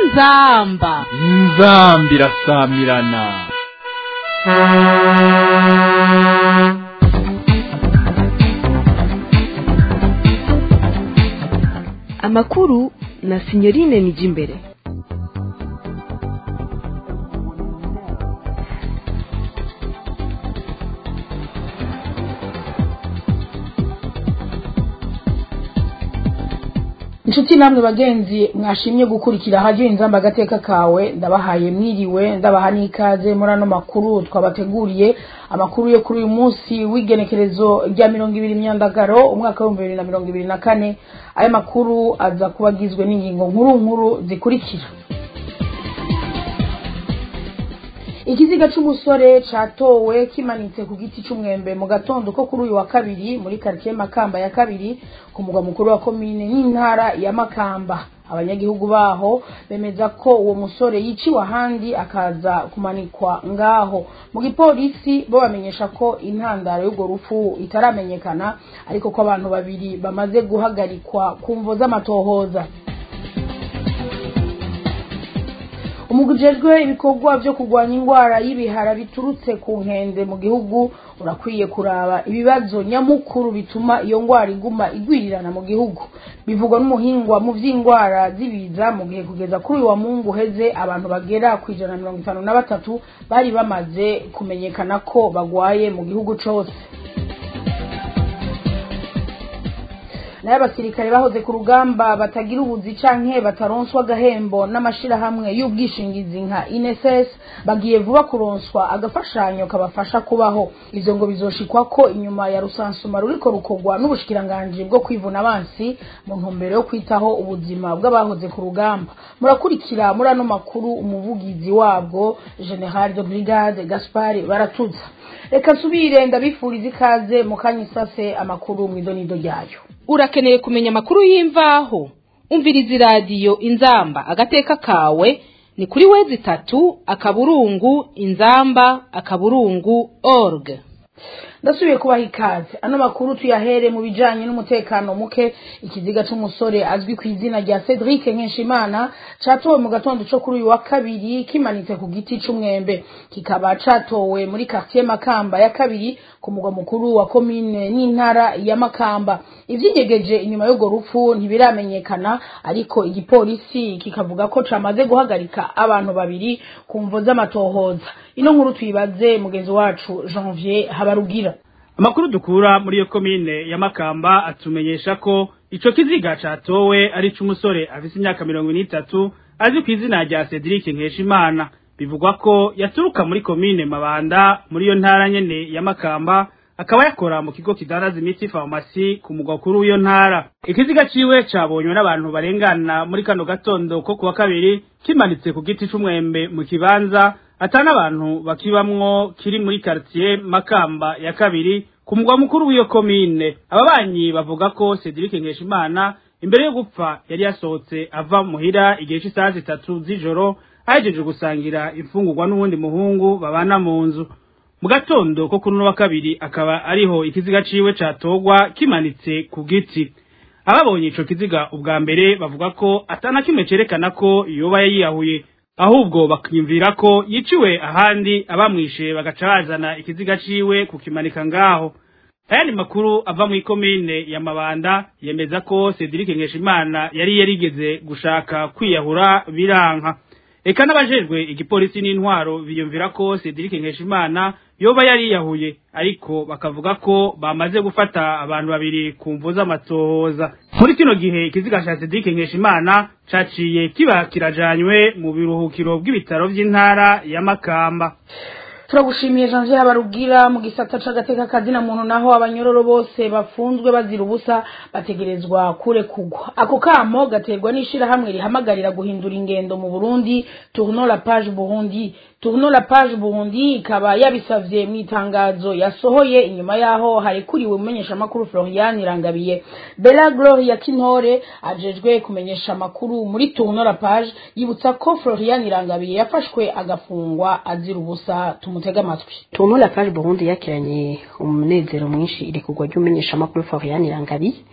inzamba inzambi irasamirana amakuru na sinyorine nijimbere inshuti namwe bagenzi mwashimye gukurikira hajyo inzamba agateka kawe ndabahaye mwiriwe ndabaha n'ikaze muri ano makuru twabateguriye amakuru yo kuri uyu munsi w'igenekerezo rya mirongo ibiri myandagaro umwaka w'ibihumbi bibiri na mirongo ibiri na kane aya makuru aza kuba agizwe n'ingingo nkuru nkuru zikurikira ikiziga c'umusore catowe kimanitse ku giti c'umwembe mu gatondo ko kuri uyu wa kabiri muri quartier makamba ya kabiri ku mugwa mukuru wa komine n'intara ya makamba abanyagihugu baho bemeza ko uwo musore yiciwe ahandi akaza kumanikwa ngaho mu gipolisi bo bamenyesha ko intandaro y'urwo rupfu itaramenyekana ariko ko abantu babiri bamaze guhagarikwa ku mvo z'amatohoza umugwi ujejwe ibikorwa vyo kurwanya ingwara y'ibihara biturutse ku nkende mu gihugu urakwiye kuraba ibibazo nyamukuru bituma iyo ngwara iguma igwirirana mu gihugu bivugwa n'umuhingwa mu vy'ingwara z'ibiza mu gihe kugeza kuri uyu wa mungu uheze abantu bagera ku ijana na mirongo itanu na batatu bari bamaze kumenyekana ko bagwaye mu gihugu cose nayo abasirikare bahoze ku rugamba batagira ubuzi canke bataronswa agahembo n'amashirahamwe y'ubwishingizi nka INSS bagiye vuba kuronswa agafashanyo kabafasha kubaho ivyo ngo bizoshikwa ko inyuma ya rusansuma ruriko rukorwa n'ubushikiranganji bwo kwivuna abansi mu ntumbero yo kwitaho ubuzima bw'abahoze ku rugamba murakurikira muri ano makuru umuvugizi wabwo General de Brigade Gaspard Baratuza reka nsubire ndabifuriza ikaze mu kanyisase amakuru mw'idonido ryayo urakeneye kumenya amakuru y'imvaho umviriza iradiyo inzamba agateka kawe ni kuri wezi itatu akaburungu inzamba akaburungu org ndasubiye kubaha ikaze ano makuru tuyahere mu bijanye n'umutekano muke ikiziga c'umusore azwi ku izina rya Cedric Nkenshimana catowe mu gatondo co kuri uyu wa kabiri kimanitse ku giti c'umwembe kikaba catowe muri quartier Makamba ya kabiri ku mugwa mukuru wa komine n'intara ya Makamba ivyinyegeje inyuma y'urwo rupfu ntibiramenyekana ariko igipolisi kikavuga ko camaze guhagarika abantu babiri ku mvo z'amatohoza ino nkuru tuyibaze mugenzi wacu Janvier Habarugira amakuru dukura muri iyo komine ya Makamba atumenyesha ko ico kiziga catowe ari c'umusore afise imyaka mirongo n'itatu azi ku izina rya Cedric Nkeshimana bivugwa ko yaturuka muri komine Mabanda muri iyo ntara nyene ya Makamba akaba yakora mu kigo kidandaza imiti farumasi ku mugwa kuri w'iyo ntara ikiziga ciwe cabonywe n'abantu barengana muri kano gatondo ko kuwa kabiri kimanitse ku giti c'umwembe mu kibanza atana abantu bakibamwo kiri muri quartier Makamba ya kabiri ku mugwa mukuru w'iyo komine ababanyi bavuga ko Cedric Nkeshimana imbere yo gupfa yari yasohotse ava muhira igihe cy'isaha zitatu z'ijoro ahejeje gusangira imfungurwa n'uwundi muhungu babana mu nzu mu gatondo ko kuri wa kabiri akaba ariho ikiziga ciwe catogwa kimanitse ku giti ababonye ico kiziga ubwa mbere bavuga ko atana kimwe cerekana ko yoba yiyahuye ahubwo bakiyumvira ko yiciwe ahandi abamwishe bagaca bazana ikiziga ciwe kukimanika ngaho ayandi makuru ava mu ikomine ya mabanda yemeza ko Cedric Nkeshimana yari yarigeze gushaka kwiyahura biranka eka n'abajejwe igipolisi n'intwaro biyumvira ko Cedric Nkeshimana yoba yari yahuye ariko bakavuga ko bamaze gufata abantu babiri ku mvu z'amatohoza muri kino gihe ikiziga ca Cedric Nkeshimana caciye kiba kirajanywe mu biruhukiro bw'ibitaro vy'intara ya Makamba turagushimiye janvier habarugira mu gisata c'agateka kazina muntu naho abanyororo bose bafunzwe bazira ubusa bategerezwa kurekugwa ako kamo gaterwa n'ishirahamwe rihamagarira guhindura ingendo mu burundi tournon la page burundi tournon la page burundi ikaba yabisavye mu itangazo yasohoye inyuma yaho harekuriwe umumenyesha makuru florian irangabiye bella gloria kintore ajejwe kumenyesha amakuru muri tournon la page yibutsa ko florian irangabiye yafashwe agafungwa azira ubusa tumutega amatwi tuntu la page burundi yakiranye umunezero mwinshi iri kugwa ry'umenyesha amakuru florian irangabiye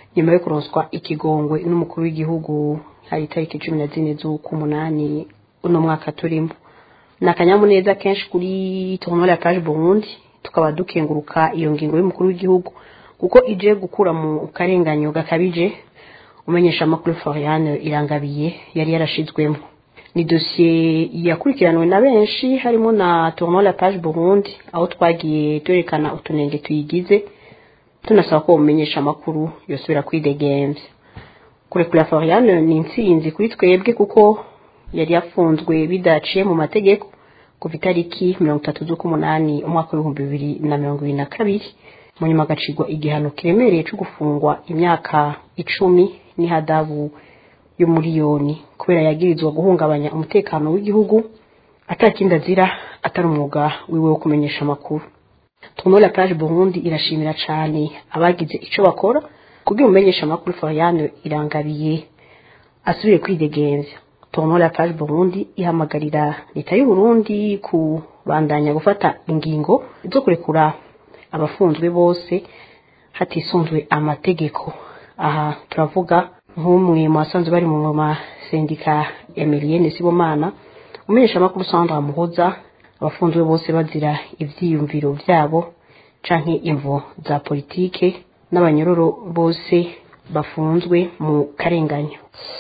nyuma yo kuronswa ikigongwe n'umukuru w'igihugu hari itariki cumi na zine z'ukumunani uno mwaka turimo ni akanyamuneza kenshi kuri tournoi la page burundi tukaba dukenguruka iyo ngingo y'umukuru w'igihugu kuko ije gukura mu karenganyo gakabije umenyesha amakuru floriane irangabiye yari yarashizwemo ni dosiye yakurikiranwe na benshi harimo na tournoi la page burundi aho twagiye twerekana utunenge tuyigize tunasaba ko umenyesha amakuru yosubira kwidegemvya kurekura floriane ni intsinzi kuri twebwe kuko yari yafunzwe bidaciye mu mategeko kuva itariki mirongo itatu z'ukumunani umwaka w'ibihumbi bibiri na mirongo ibiri na kabiri mu nyuma agacirwa igihano kiremereye cyo gufungwa imyaka icumi n'ihadabu y'umuriyoni kubera yagirizwa guhungabanya umutekano w'igihugu atakindi azira atari umwuga wiwe wo kumenyesha amakuru tournoi la page burundi irashimira cyane abagize icyo bakora kubwira umumenyesha amakuru floriane irangabiye asubire kwidegemvya tournoi la page burundi ihamagarira leta y'u Burundi kubandanya gufata ingingo zo kurekura abafunzwe bose hatisunzwe amategeko aha turavuga nk'umwe mu basanzwe bari mu masendika emilienne sibomana umenyesha amakuru sandra muhoza abafunzwe bose bazira ivyiyumviro vyabo canke imvo za politike n'abanyororo bose bafunzwe mu karenganyo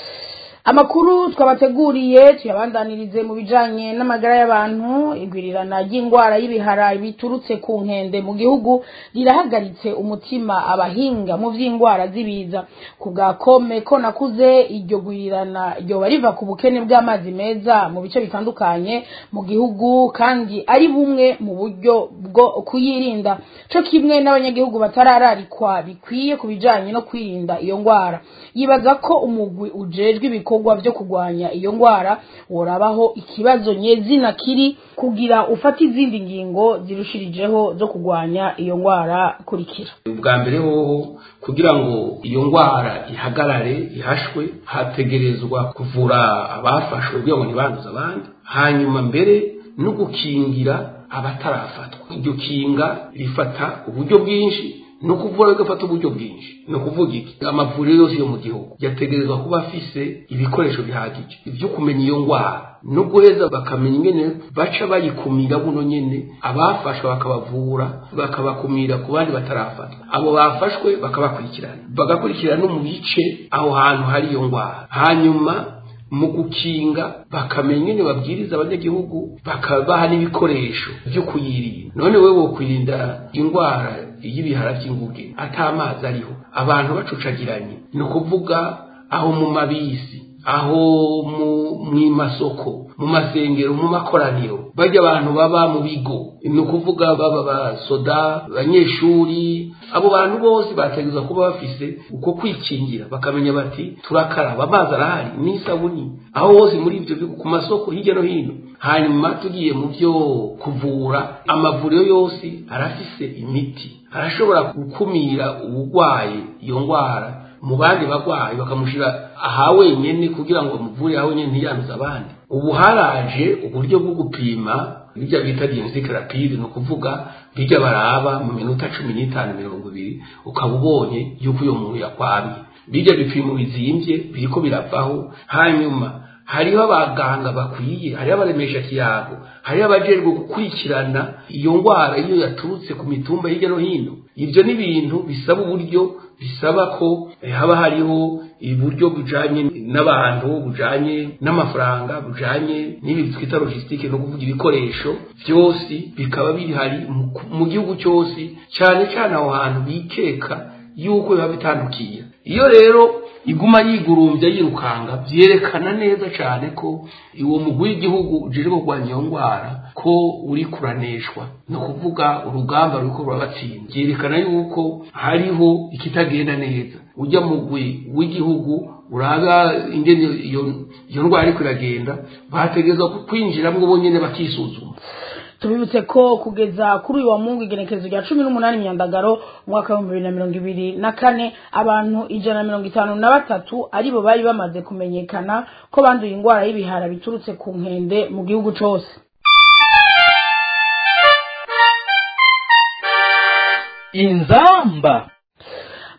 amakuru twabateguriye tuyabandanirize mu bijanye n'amagara y'abantu igwirirana ry'indwara y'ibihara biturutse ku nkende mu gihugu rirahagaritse umutima abahinga mu vy'indwara z'ibiza ku bwa kome ko nakuze iryo gwirirana ryoba riva ku bukene bw'amazi meza mu bice bitandukanye mu gihugu kandi ari bumwe mu buryo bwo kuyirinda co kimwe n'abanyagihugu batarararikwa bikwiye ku bijanye no kwirinda iyo ndwara yibaza ko umugwi ujejwe ibikorwa vyo kurwanya iyo ndwara worabaho ikibazo nyezina kiri kugira ufata izindi ngingo zirushirijeho zo kurwanya iyo ndwara kurikira ubwa mbere hoho kugira ngo iyo ndwara ihagarare ihashwe hategerezwa kuvura abafashwe kugira ngo ntibanduze abandi hanyuma mbere no gukingira abatarafatwa iryo kinga rifata uburyo bwinshi ni ukuvura bigafata uburyo bwinshi ni ukuvuga iki amavuriro yose yo mu gihugu yategerezwa kuba afise ibikoresho bihagije ibyo kumenya iyo ndwara no guheza bakamenya ingene baca bayikumira buno nyene abafashwe bakabavura bakabakumira ku bandi batarafatwa abo bafashwe bakabakurikirana bagakurikirana no mu bice aho hantu hari iyo ndwara hanyuma mu gukinga bakamenya ingene babwiriza abanyagihugu bakabaha n'ibikoresho byo kuyirinda none wewe wokwirinda indwara y'ibihara by'inguge atamazi ariho abantu bacucagiranye ni ukuvuga aho mu mabisi aho mu masoko mu masengero mu makoraniro bajya abantu baba mu bigo ni ukuvuga baba basoda abanyeshuri abo bantu bose bategerezwa kuba bafise uko kwikingira bakamenya bati turakaraba amazi arahari n'isabuni aho hose muri ibyo bigo ku masoko hirya no hino hanyuma tugiye mu byo kuvura amavuriro yose arafise imiti arashobora gukumira uburwayi iyo ndwara mu bandi barwayi bakamushyira aha wenyine kugira ngo bamuvure aha wenyine ntiyanduze abandi ubu haraje uburyo bwo gupima bijya bita diagnostic rapide ni ukuvuga bijya baraba mu minota cumi n'itanu mirongo ibiri ukaba ubonye yuko uyo muntu yakwamye bijya bipimo bizimbye biriko biravaho hanyuma hariho abaganga bakwiye hariho abaremesha kiyago hariho abajejwe gukurikirana iyo ndwara iyo yaturutse ku mitumba hirya no hino ibyo ni ibintu bisaba uburyo bisaba ko haba hariho uburyo bujanye n'abantu bujanye n'amafaranga bujanye n'ibi twita logistique no kuvuga ibikoresho byose bikaba bihari mu gihugu cyose cyane cyane aho hantu bikeka yuko biba bitandukiye iyo rero iguma yigurumbya yirukanga byerekana neza cyane ko uwo mugwi w'igihugu uje kurwanya iyo ndwara ko uri kuraneshwa ni ukuvuga urugamba ruriko rurabatsinda byerekana yuko hariho ikitagenda neza ujya mugwi w'igihugu uraba ingene iyo ndwara ariko iragenda bategerezwa kwinjiramo bonyine bakisuzuma tubibutse ko kugeza kuri uyu wa mungu igenekerezo rya cumi n'umunani myandagaro umwaka w'ibihumbi bibiri na mirongo ibiri na kane abantu ijana na mirongo itanu na batatu aribo bari bamaze kumenyekana ko banduye indwara y'ibihara biturutse ku nkende mu gihugu cyose inzamba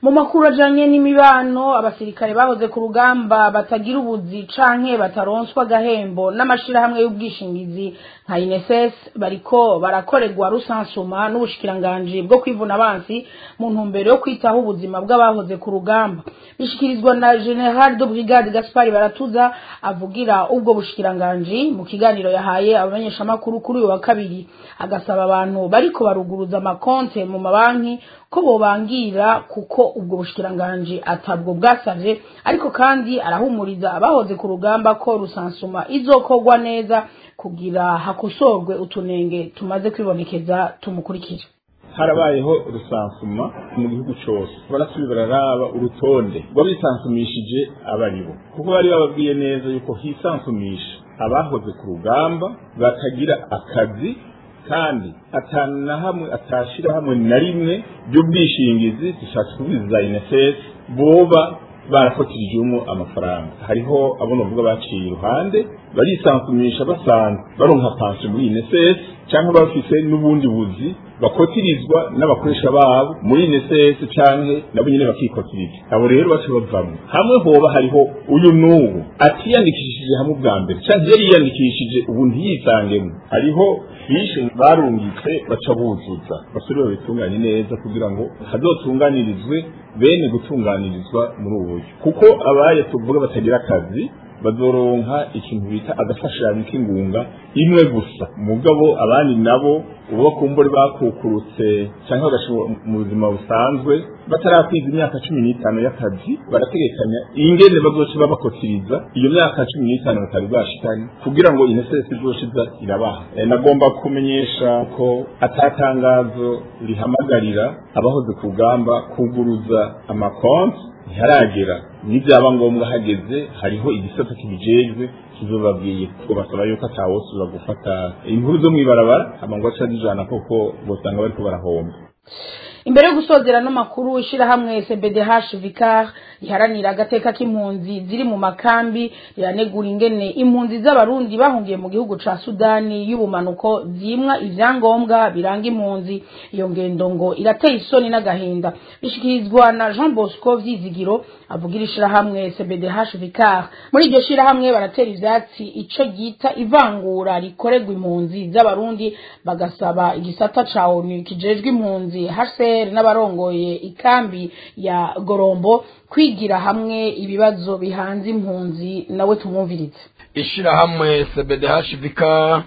mu makuru ajanye n'imibano abasirikare bahoze ku rugamba batagira ubuzi canke bataronswa agahembo n'amashirahamwe y'ubwishingizi nka INSS bariko barakorerwa rusansuma n'ubushikiranganji bwo kwivuna abansi mu ntumbero yo kwitaho ubuzima bw'abahoze ku rugamba bishikirizwa na General de Brigade Gaspard Baratuza avugira ubwo bushikiranganji mu kiganiro yahaye abamenyeshamakuru kuri uyu wa kabiri agasaba abantu bariko baruguruza amakonte mu mabanki ko bobangira kuko ubwo bushikiranganji atabwo bwasavye ariko kandi arahumuriza abahoze ku rugamba ko rusansuma izokorwa neza kugira hakosorwe utunenge tumaze kwibonekeza tumukurikira harabayeho rusansuma mu gihugu cyose barasubira bararaba urutonde rw'abisansumishije abaribo kuko bari bababwiye neza yuko hisansumisha abahoze ku rugamba batagira akazi kandi atanu na hamwe atashira hamwe na rimwe by'ubwishingizi dushatse kubiza INSS boba barakotirijemo amafaranga hariho abo navuga baciye iruhande barisansumisha basanzwe baronka pansiyo muri INSS cyangwa bafise n'ubundi buzi bakotirizwa n'abakoresha babo muri INSS canke nabo nyene bakikotiriza abo rero baca bavamwo hamwe hoba hariho uyu n'ubu atiyandikishije hamwe ubwa mbere canke yari yiyandikishije ubu ntiyisangemo hariho fishe barungitse baca buzuza basubire babitunganye neza kugira ngo hazotunganirizwe bene gutunganirizwa muri ubu buryo kuko abaye tuvuga batagira akazi bazoronka ikintu bita agafashanyo k'ingunga imwe gusa mugabo abandi nabo ubu bakumbure bakukurutse cyangwa bagashobora mu buzima busanzwe batarakwiza imyaka cumi n'itanu y'akazi barategekanya ingene bazoca babakotiriza iyo myaka cumi n'itanu batari bashikanye kugira ngo inesesi izoshiza irabaha e, nagomba kumenyesha ko atatangazo rihamagarira abahoze ku rugamba kuguruza amakonti ntiharagera nibyaba ngombwa hageze hariho igisata kibijejwe kizobabwiye ko basaba yuko atawosubira gufata inkuru zo mw'ibarabara amango aca zijana koko bosanga bariko barahomba imbere yo gusozera no makuru ishirahamwe CBDH Vicar riharanira agateka k'impunzi ziri mu makambi riranegura ingene impunzi z'abarundi bahungiye mu gihugu ca Sudani y'ubumanuko zimwa ivyangombwa biranga impunzi iyo ngendo ngo irateye isoni n'agahinda bishikirizwa na Jean Bosco Vyizigiro avugira ishirahamwe CBDH Vicar muri iryo shirahamwe baratera ivyatsi ico gita ivangura rikorerwa impunzi z'abarundi bagasaba igisata ca ONU kijejwe impunzi HCR n'abarongoye ikambi ya Gorombo kwigira hamwe ibibazo bihanze impunzi nawe tumwumvirize ishirahamwe CBDHVK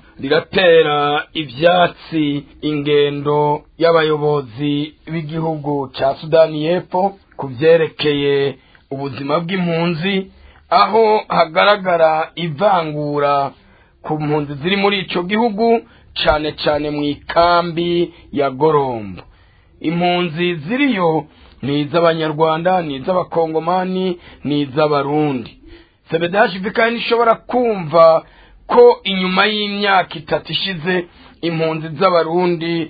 riratera ivyatsi ingendo y'abayobozi b'igihugu ca Sudani y'Epfo ku vyerekeye ubuzima bw'impunzi aho hagaragara ivangura ku mpunzi ziri muri ico gihugu cane cane mu ikambi ya Gorombo impunzi ziriyo ni iz'abanyarwanda ni iz'abakongomani ni iz'abarundi sebedashi vikani ishobora kumva ko inyuma y'imyaka itatu ishize impunzi z'abarundi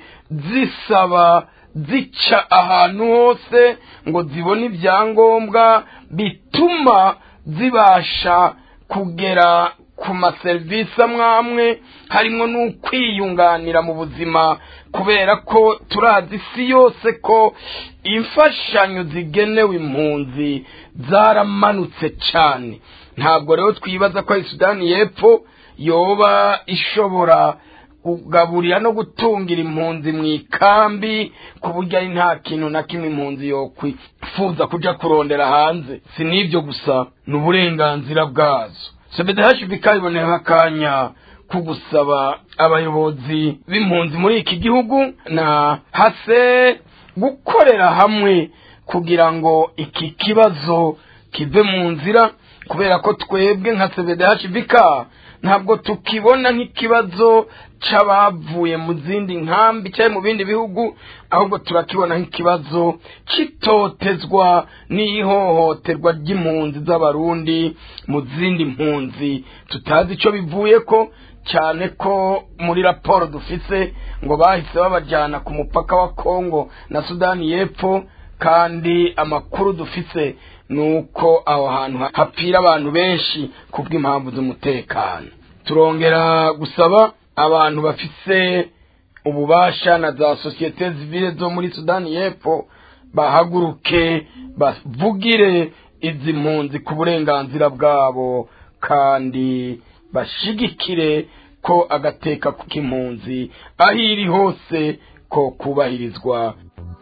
zisaba zica ahantu hose ngo zibone ibyangombwa bituma zibasha kugera ku maserivisi amwe amwe harimo n'ukwiyunganira mu buzima kubera ko turazi isi yose ko imfashanyo zigenewe impunzi zaramanutse cyane ntabwo rero twibaza ko ari sudani y'epfo yoba ishobora kugaburira no gutungira impunzi mu ikambi ku buryo ari nta kintu na kimwe impunzi yokwifuza kujya kurondera hanze si n'ibyo gusa ni uburenganzira bwazo sebedahashi bikabibonera akanya ko gusaba abayobozi b'impunzi muri iki gihugu na hase gukorera hamwe kugira ngo iki kibazo kive mu nzira kubera ko twebwe nka sebedahashi bika ntabwo tukibona nk'ikibazo c'abavuye mu zindi nkambi cyangwa mu bindi bihugu ahubwo turakibona nk'ikibazo c'itotezwa n'ihohoterwa ry'impunzi z'abarundi mu zindi mpunzi tutazi ico bivuye ko cyane ko muri raporo dufise ngo bahise babajyana ku mupaka wa kongo na sudani y'epfo kandi amakuru dufise ni uko aho hantu hapfira abantu benshi kubw'impamvu z'umutekano turongera gusaba abantu bafise ububasha na za sosiyete zivile zo muri sudani y'epfo bahaguruke bavugire izi mpunzi ku burenganzira bwabo kandi bashigikire ko agateka k'impunzi aho iri hose ko kubahirizwa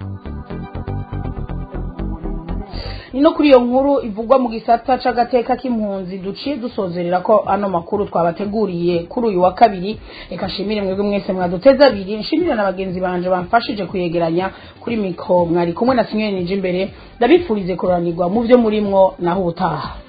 ni no kuri iyo nkuru ivugwa mu gisata c'agateka k'impunzi duciye dusozerera ko ano makuru twabateguriye kuri uyu wa kabiri reka nshimire mwebwe mwese mwaduteze abiri nshimire na bagenzi banje bamfashije kuyegeranya kuri mikro mwari kumwe na sinyoni nije imbere ndabifurize kuranirwa mu byo murimwo naho ubutaha